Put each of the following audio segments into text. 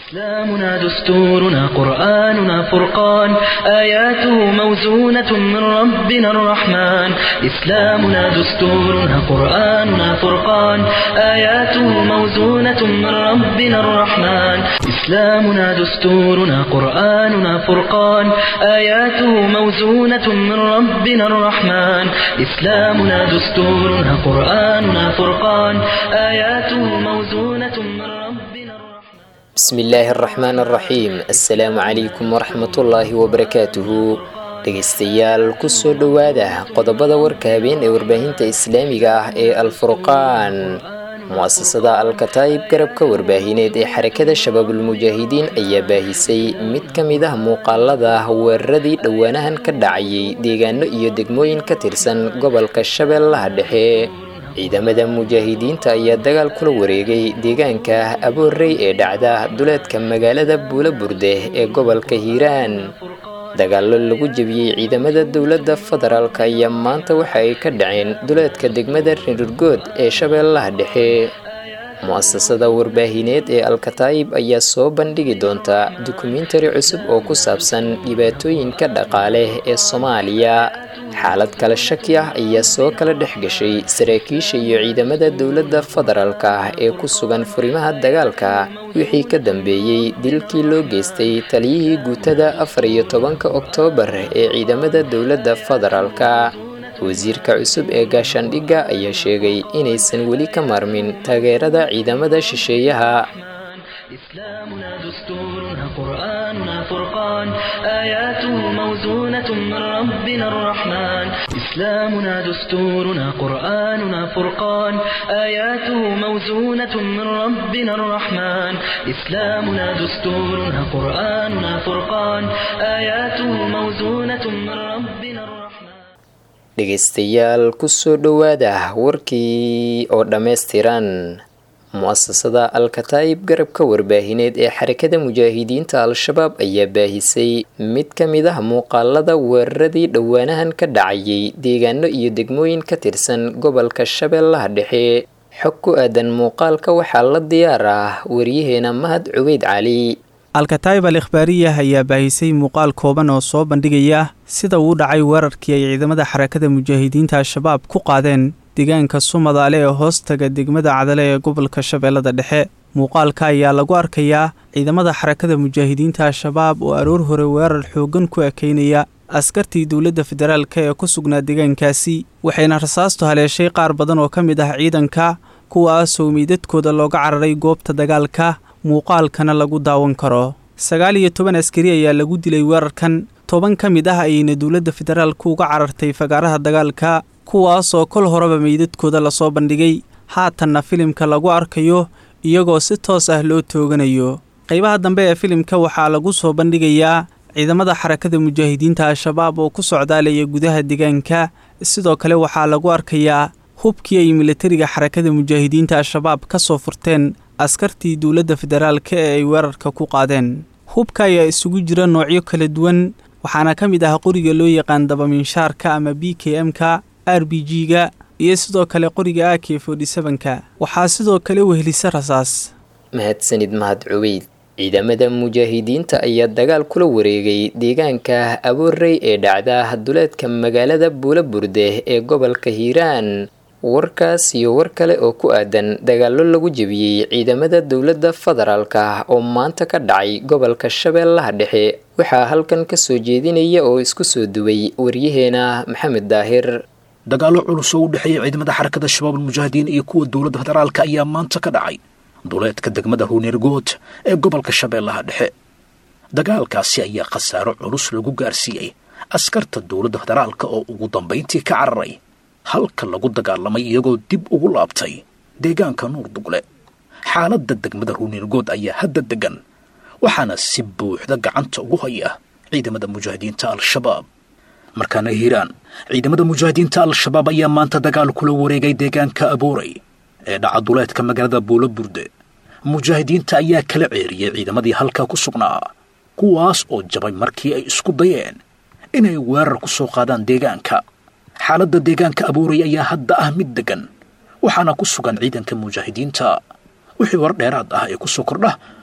إسلامنا دستورنا قرآننا فرقان آياته موزونة من ربنا الرحمن إسلامنا دستورنا قرآننا فرقان آياته موزونة من ربنا الرحمن إسلامنا دستورنا قرآننا فرقان آياته موزونة من ربنا الرحمن إسلامنا دستورنا قرآننا فرقان آياته موزونة من ربنا الرحمن bismi illaahi araxmaan araxiim assalaamu calaykum waraxmatullaahi wabarakaatuhu dhegaystayaal kusoo dhowaada qodobada warka habeen ee warbaahinta islaamiga ah ee alfurqaan mu-asasada alkataayib garabka warbaahineed ee xarakada shabaabulmujaahidiin ayaa baahisay mid ka mid ah muuqaalada weeraradii dhowaanahan ka dhacayay deegaano iyo degmooyin ka tirsan gobolka shabeellaha dhexe ciidamada mujaahidiinta ayaa dagaal kula wareegay deegaanka aboorey ee dhacda duleedka magaalada buula burde ee gobolka hiiraan dagaallo lagu jebiyey ciidamada dowladda federaalk ayaa maanta waxa ay ka dhaceen duleedka degmada rirurgood ee shabeellaha dhexe mu-asasada warbaahineed ee alkataayib ayaa soo bandhigi doonta dukumentari cusub oo ku saabsan dhibaatooyinka dhaqaale ee soomaaliya xaalad kale shaki ah ayaa soo kala dhex gashay saraakiisha iyo ciidamada dowladda federaalk ah ee ku sugan furimaha dagaalka wixii ka dambeeyey dilkii loo geystay taliyihii guutada afar iyo tobanka oktoobar ee ciidamada dowladda federaalka wasiirka cusub ee gaashaandhigga ayaa sheegay inaysan weli ka maarmin taageerada ciidamada shisheeyaha إسلامنا دستورنا قرآننا فرقان آياته موزونة من ربنا الرحمن إسلامنا دستورنا قرآننا فرقان آياته موزونة من ربنا الرحمن إسلامنا دستورنا قرآننا فرقان آياته موزونة من ربنا الرحمن dhegaystayaal kusoo dhowaada warkii oo dhammaystiran mu-asasada alkataayib garabka warbaahineed ee xarakada mujaahidiinta al-shabaab ayaa baahisay mid ka mid ah muuqaalada weeraradii dhowaanahan ka dhacayay deegaano iyo degmooyin ka tirsan gobolka shabeellaha dhexe xog ku aadan muuqaalka waxaa la diyaar ah waryaheena mahad cubeyd cali alkataayib al ikhbaariyah ayaa baahisay muuqaal kooban oo soo bandhigaya sida uu dhacay weerarkii ay ciidamada xarakada mujaahidiinta al-shabaab ku qaadeen deegaanka sumadaale ee hoostaga degmada cadale ee gobolka shabeellada dhexe muuqaalka ayaa lagu arkayaa ciidamada xarakada mujaahidiinta al-shabaab oo aroor hore weerar xooggan ku ekeynaya askartii dowladda federaalka ee ku sugnaa deegaankaasi waxayna rasaastu haleeshay qaar badan oo ka mid ah ciidanka kuwaasoo meydadkooda looga cararay goobta dagaalka muuqaalkana lagu daawan karo sagaal iyo toban askari ayaa lagu dilay weerarkan toban ka mid ah ayayna dowladda federaalku uga carartay fagaaraha dagaalka kuwaasoo kol horeba meydadkooda lasoo bandhigay haatanna filimka lagu arkayo iyagoo si toos ah loo tooganayo qaybaha dambe ee filimka waxaa lagu soo bandhigayaa ciidamada xarakada mujaahidiinta al-shabaab oo ku socdaalaya gudaha deegaanka sidoo kale waxaa lagu arkayaa hubkii ay militariga xarakada mujaahidiinta al-shabaab ka soo furteen askartii dowladda federaalka ee ay weerarka ku qaadeen hubka ayaa isugu jira noocyo kala duwan waxaana ka mid ah qoriga loo yaqaan dabaminshaarka ama b k m-ka r b g-ga iyo sidoo kale qoriga a k ka waxaa sidoo kale wehelisa rasaas mahadsanid mahad cubeyd ciidamada mujaahidiinta ayaa dagaal kula wareegay deegaanka aboorey ee dhacda duleedka magaalada buula burde ee gobolka hiiraan warkaas iyo war kale oo ku aadan dagaallo lagu jebiyey ciidamada dowladda federaalka oo maanta ka dhacay gobolka shabeellaha dhexe waxaa halkan ka soo jeedinaya oo isku soo duway waryaheena maxamed daahir dagaallo culus oo u dhexeeya ciidamada xarakada shabaabul mujaahidiin iyo kuwa dowladda federaalka ayaa maanta ka dhacay duleedka degmada ruuneergood ee gobolka shabeellaha dhexe dagaalkaasi ayaa khasaaro culus lagu gaarsiiyey askarta dowladda federaalka oo ugu dambayntii ka cararay halka lagu dagaalamay iyagoo dib ugu laabtay deegaanka nuur dugle xaaladda degmada ruuneergood ayaa hadda degan waxaana si buuxda gacanta ugu haya ciidamada mujaahidiinta al-shabaab markaana hiiraan ciidamada mujaahidiinta al-shabaab ayaa maanta dagaal kula wareegay deegaanka aboorey ee dhaca duleedka magaalada buulo burde mujaahidiinta ayaa kala ceeriyey ciidamadii halkaa ku sugnaa kuwaas oo jabay markii ay isku dayeen inay weerar ku soo qaadaan deegaanka xaaladda deegaanka aboorey ayaa hadda ah mid deggan waxaana ku sugan ciidanka mujaahidiinta wixii war dheeraad ah ee ku soo kordha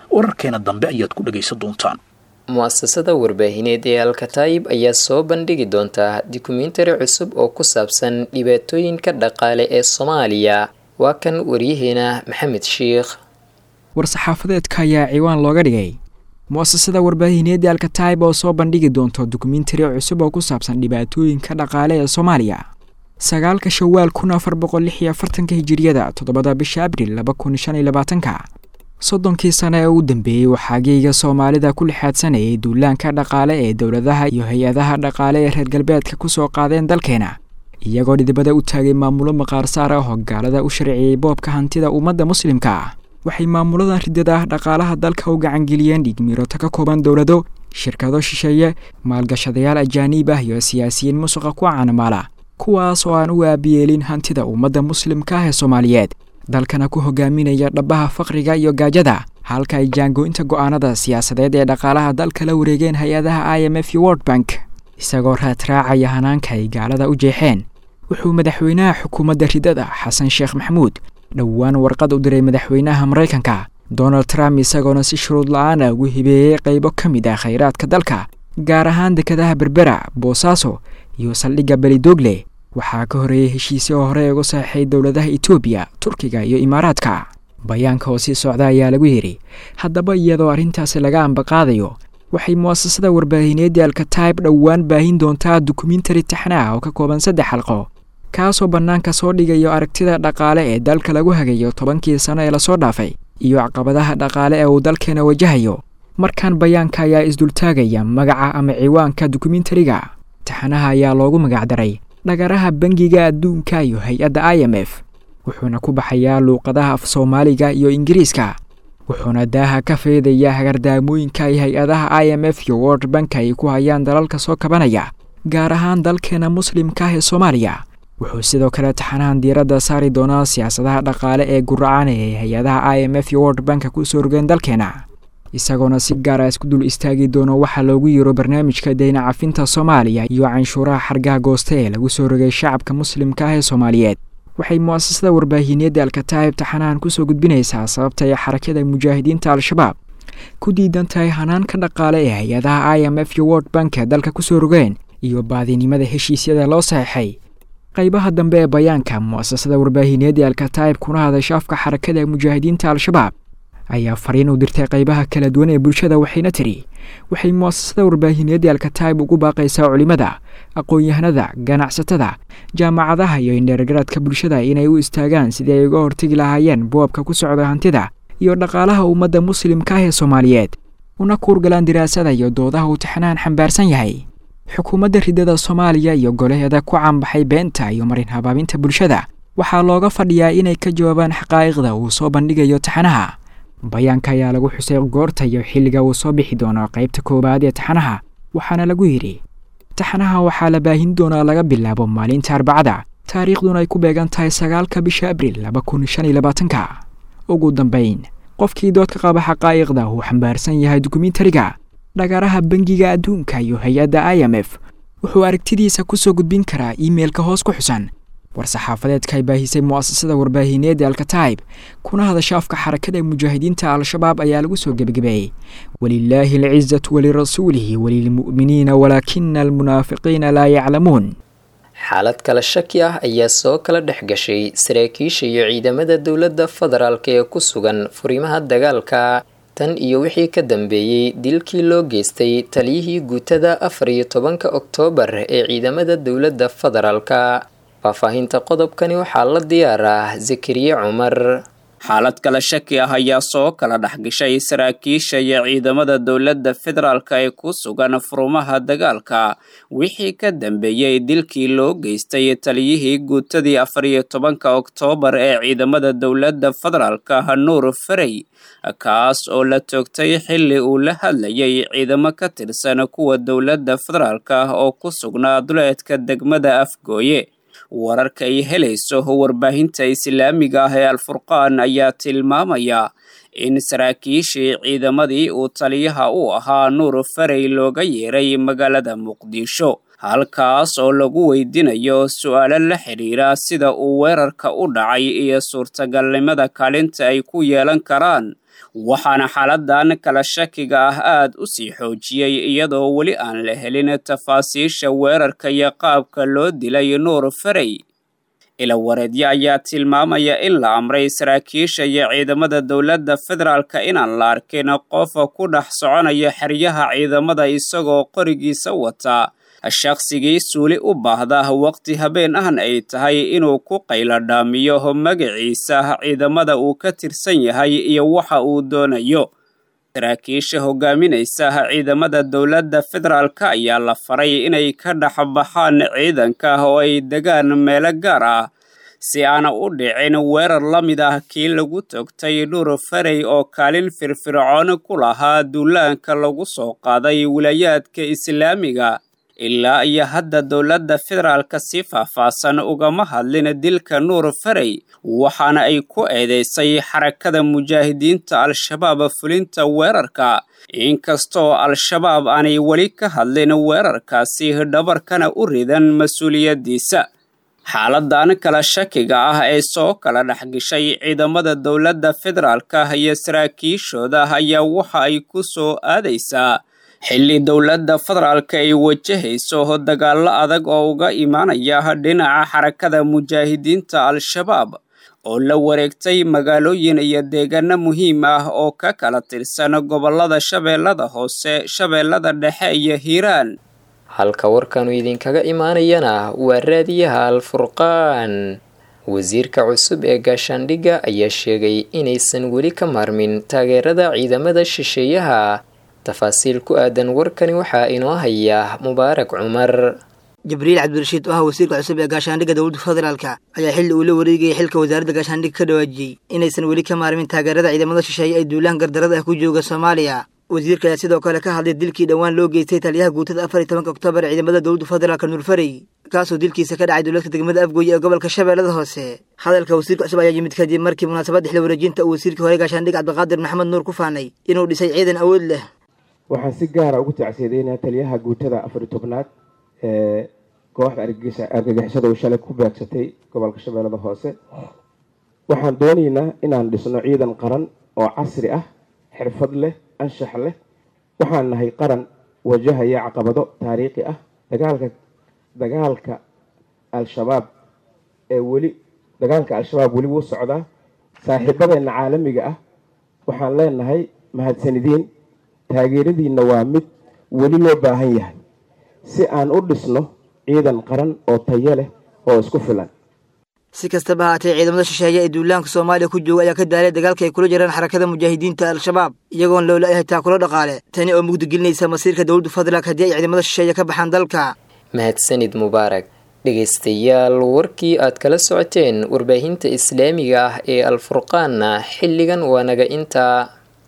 wararkeena dambe ayaad ku dhagaysan doontaan mu-asasada warbaahineed ee alkataayib ayaa soo bandhigi doontaa dokumentari cusub oo ku saabsan dhibaatooyinka dhaqaale ee soomaaliya waa kan waryaheena maxamed sheikh war-saxaafadeedka ayaa ciwaan looga dhigay mu-asasada warbaahineedda alkataib oo soo bandhigi doonto dokumentari cusub oo ku saabsan dhibaatooyinka dhaqaale ee soomaaliya sagaalka shawaal kun afar boqol lix iyo afartanka hijiriyada toddobada bisha abril laba kun shan iyo labaatanka soddonkii sane ee u dambeeyey waxaa geega soomaalida ku lixaadsanayay duulaanka dhaqaale ee dowladaha iyo hay-adaha dhaqaale ee reer galbeedka ku soo qaadeen dalkeena iyagoo dhidibada u taagay maamulo maqaarsaar ah oo gaalada u sharciyey boobka hantida ummadda muslimka ah waxay maamuladan ridada ah dhaqaalaha dalka u gacangeliyeen dhigmiroto ka kooban dowlado shirkado shisheeye maalgashadayaal ajaaniib ah iyo siyaasiyiin musuqa ku caanamaala kuwaas oo aan u aabiyeelin hantida ummadda muslimka ah ee soomaaliyeed dalkana ku hogaaminaya dhabaha faqriga iyo gaajada halka ay jaango-inta go'aanada siyaasadeed ee dhaqaalaha dalka la wareegeen hay-adaha i m f iyo world bank isagoo raadraacaya hanaanka ay gaalada u jeexeen wuxuu madaxweynaha xukuumadda ridada xasan sheekh maxamuud dhowaan warqad u diray madaxweynaha maraykanka donald trump isagoona si shuruud la-aan ah ugu hibeeyey qaybo ka mid ah khayraadka dalka gaar ahaan dekadaha berbera boosaaso iyo saldhigga belidogle waxaa ka horeeyey heshiisyo oo hore uga saxeixay dowladaha etoobiya turkiga iyo imaaraadka bayaanka oo sii socda ayaa lagu yidhi haddaba iyadoo arrintaasi laga ambaqaadayo waxay mu'asasada warbaahineedda alkataib dhowaan baahin doontaa dokumentari taxna ah oo ka kooban saddex xalqo kaasoo bannaanka soo dhigayo aragtida dhaqaale ee dalka lagu hagayo tobankii sano ee lasoo dhaafay iyo caqabadaha dhaqaale ee uu dalkeena wajahayo markaan bayaanka ayaa isdultaagaya magaca ama ciwaanka dokumentariga taxanaha ayaa loogu magacdaray dhagaraha bangiga adduunka iyo hay-adda i m f wuxuuna ku baxayaa luuqadaha af soomaaliga iyo ingiriiska wuxuuna daaha ka feedayaa hagardaamooyinka ay hay-adaha i m f iyo world bank ay ku hayaan dalalka soo kabanaya gaar ahaan dalkeena muslimka ah ee soomaaliya wuxuu sidoo kale taxanahan diiradda saari doonaa siyaasadaha dhaqaale ee guracan ee hay-adaha i m f iyo world banka ku soo rogeen dalkeena isagoona si gaara isku dul istaagi doono waxaa loogu yiro barnaamijka deyna cafinta soomaaliya iyo canshuuraha xargaha gooste ee lagu soo rogay shacabka muslimka ah ee soomaaliyeed waxay mu'asasada warbaahineedda alkataayib taxanahan kusoo gudbinaysaa sababta ay xarakada mujaahidiinta al-shabaab ku diidan tahay hanaanka dhaqaale ee hay-adaha i m f iyo world bank ee dalka kusoo rogeen iyo baadinimada heshiisyada loo saxeixay qaybaha dambe ee bayaanka mu'asasada warbaahineedda alkataayib kuna hadasha afka xarakada mujaahidiinta al-shabaab ayaa fariin u dirtay qaybaha kala duwan ee bulshada waxayna tidhi waxay mu'asasada warbaahineedda alkataayib ugu baaqaysaa culimmada aqoon-yahanada ganacsatada jaamacadaha iyo indheergaradka bulshada inay u istaagaan sidii ay uga hortegi lahaayeen boobka ku socda hantida iyo dhaqaalaha ummadda muslimka ah ee soomaaliyeed una kuurgalaan diraasada iyo doodaha uu taxnaan xambaarsan yahay xukuumadda ridada soomaaliya iyo golaheeda ku caanbaxay beenta iyo marin habaabinta bulshada waxaa looga fadhiyaa inay ka jawaabaan xaqaa'iqda uu soo bandhigayo taxanaha bayaanka ayaa lagu xusay goorta iyo xilliga uu soo bixi doono qaybta koowaad ee taxanaha waxaana lagu yidhi taxanaha waxaa la baahin doonaa laga bilaabo maalinta arbacada taariikhduna ay ku beegan tahay sagaalka bisha abril laba kun shan iyo labaatanka ugu dambayn qofkii doodka qaba xaqaa'iqda uu xambaarsan yahay dokumentariga dhagaraha bangiga adduunka iyo hay-adda i m f wuxuu aragtidiisa ku soo gudbin karaa iimeilka hoos ku xusan war-saxaafadeedka ay baahisay mu'asasada warbaahineedda alkataib kuna hadasha afka xarakada mujaahidiinta al-shabaab ayaa lagu soo gebagabeeyey walilaahi alcizatu walirasuulihi walilmu'miniina walaakina almunaafiqiina laa yaclamuun xaalad kala shaki ah ayaa soo kala dhex gashay saraakiisha iyo ciidamada dowladda federaalk ee ku sugan furimaha dagaalka tan iyo wixii ka dambeeyey dilkii loo geystay taliyihii guutada afar iyo tobanka oktoobar ee ciidamada dowladda federaalka faahfaahinta qodobkani waxaa la diyaaraa zakariye cumar xaalad kala shaki ah ayaa soo kala dhexgashay saraakiisha iyo ciidamada dowladda federaalka ee ku sugan furumaha dagaalka wixii ka dambeeyey dilkii loo geystay taliyihii guutadii afar iyo tobanka oktoobar ee ciidamada dowladda federaalka nuur farey kaas oo la toogtay xilli uu la hadlayay ciidamo ka tirsan kuwa dowladda federaalka oo ku sugnaa duleedka degmada afgooye wararka ay helayso warbaahinta islaamiga ah ee alfurqaan ayaa tilmaamaya in saraakiishii ciidamadii uu taliyaha u ahaa nuur farey looga yeeray magaalada muqdisho halkaas oo lagu weydiinayo su-aalo la xidhiira sida uu weerarka u dhacay iyo suurtagalnimada kaalinta ay ku yeelan karaan waxaana xaaladan kala shakiga ah aad u sii xoojiyey iyadoo weli aan la helin tafaasiisha weerarka iyo qaabka loo dilay nuur farey ilawareedyo ayaa tilmaamaya in la amray saraakiisha iyo ciidamada dowladda federaalka inaan la arkin qofa ku dhex soconaya xeryaha ciidamada isagoo qorigiisa wata shaqsigii suuli u baahda waqti habeen ahna ay tahay inuu ku qaylo dhaamiyo magaciisa ciidamada uu ka tirsan yahay iyo waxa uu doonayo saraakiisha hogaaminaysa ciidamada dowladda federaalka ayaa la faray inay ka dhex baxaan ciidanka oo ay degaan meelo gaar ah si aana u dhicin weerar la mid ah kii lagu togtay dhuur farey oo kaalin firfircoon ku lahaa duulaanka lagu soo qaaday wilaayaadka islaamiga ilaa iyo hadda dowladda federaalka si faahfaahsan ugama hadlin dilka nuur farey waxaana ay ku eedeysay xarakada mujaahidiinta al-shabaab fulinta weerarka inkastoo al-shabaab aanay weli ka hadlin weerarkaasi dhabarkana u ridan mas-uuliyaddiisa xaaladan kala shakiga ah ee soo kala dhexgashay ciidamada dowladda federaalka iyo saraakiishooda ayaa waxa ay ku soo aadaysaa xilli dowladda federaalka ay wajahayso dagaallo adag oo uga imaanaya dhinaca xarakada mujaahidiinta al-shabaab oo la wareegtay magaalooyin iyo deegaano muhiim ah oo ka kala tirsan gobollada shabeellada hoose shabeellada dhexe iyo hiiraan halka warkanu idinkaga imaanayana waa raadiyaha al-furqaan wasiirka cusub ee gaashaandhigga ayaa sheegay inaysan weli ka maarmin taageerada ciidamada shisheeyaha tafaasiil ku aadan warkani waxaa inoo haya mubaarak cumar jibriil cabdirashiid oo ah wasiirka cusub ee gaashaandhigga dowladda federaalka ayaa xilli uu la wareegayay xilka wasaaradda gaashaandhigga ka dhawaajiyey inaysan weli ka maarmin taageerada ciidamada shisheeye ee duulahan gardarada ah ku jooga soomaaliya wasiirka ayaa sidoo kale ka hadlay dilkii dhowaan loo geystay taliyaha guutada afar iyo tobanka oktoobar ee ciidamada dowladda federaalka nuurfarey kaasoo dilkiisa ka dhacay dowladka degmada afgooye ee gobolka shabeellada hoose hadalka wasiirka cusub ayaa yimid kadib markii munaasabadda xil wareejinta uu wasiirkii hore gaashaandhig cabdiqaadir maxamed nuur ku faanay inuu dhisay ciidan awood leh waxaan si gaara ugu tacsiyadeynaa taliyaha guutada afar iyo tobnaad ee kooxda argagixisada uu shalay ku beegsatay gobolka shabeellada hoose waxaan doonaynaa inaan dhisno ciidan qaran oo casri ah xirfad leh anshax leh waxaan nahay qaran wajahaya caqabado taariikhi ah dagaalka dagaalka al-shabaab ee weli dagaalka al-shabaab weli wuu socdaa saaxiibadeenna caalamiga ah waxaan leenahay mahadsanidiin taageeradiinna waa mid weli loo baahan yahay si aan u dhisno ciidan qaran oo tayo leh oo isku filan si kastaba haatee ciidamada shisheeye ee duulaanka soomaaliya ku jooga ayaa ka daalay dagaalka ay kula jiraan xarakada mujaahidiinta al-shabaab iyagoon loola-yahay taakulo dhaqaale tani oo mugdigelinaysa masiirka dowladda federaalk haddii ay ciidamada shisheeye ka baxaan dalka mahadsanid mubaarak dhegaystayaal warkii aad kala socoteen warbaahinta islaamiga ah ee alfurqaanna xilligan waa naga intaa